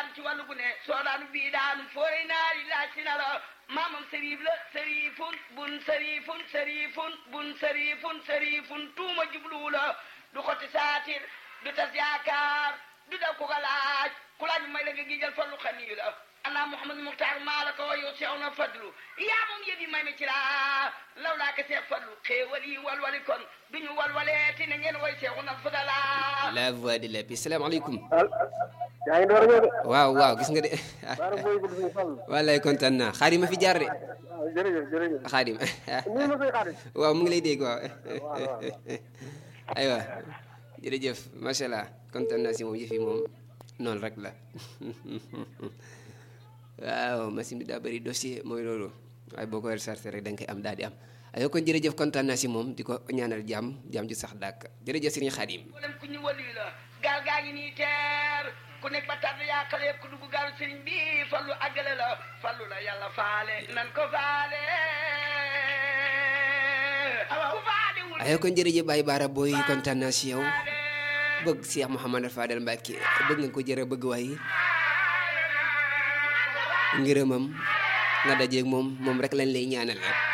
daan ci wàllu gu ne soo daanu bii daanu fooy naari laaj si na la maamam sëriif la sëriifun bun sëriifun sëriifun bun sëriifun sëriifun tuuma jubluwu la du xoti saatir du tas yaakaar du daw ku ko laaj ku laaj may la nga gijal fallu xaniyu la ana Mouhamadou Muxtaar maa la ko wayo seew na fadlu yaa moom yëf yi may mi ci laa law laa ko seex fadlu xéewal yi walwali kon duñu walwalee ti na ngeen way seexu na fadala la voix de la paix salaamaaleykum yaa ngi door a ñëw de. waaw waaw gis nga de baara booy gudd suñu fàll. wallaay kontaan naa xaadim ma fi jaar de waaw jërëjëf jërëjëf. xaadim nii ma koy xaadim. waaw mu ngi lay dégg waaw waaw. aywa jërëjëf macha allah kontaan naa si moom yëf yi moom noonu rek la waaw machine bi daa bëri dossier mooy loolu waaye boo ko rechargé rek da nga koy am daal di am aywa kon jërëjëf kontaan naa si moom di ko ñaanal jàmm jàmm ju sax dàkk jërëjëf sëriñ xaadim mboolem ku ñu wali la gaal gaa ngi nii teer ku nekk ba tàdd yaa xale ku dugg gaalu sëriñ bi fallu àggale la fallu la yàlla faale nan ko faale ku faale wul aywa kon jërëjëf Baye Baara booy kontaan naa si yow bëgg Cheikh Mouhamadou Fadel Mbacke bëgg nga ko jërë bëgg waaye ngërëmam nga dajeeg moom moom rek lañ lay ñaanal rek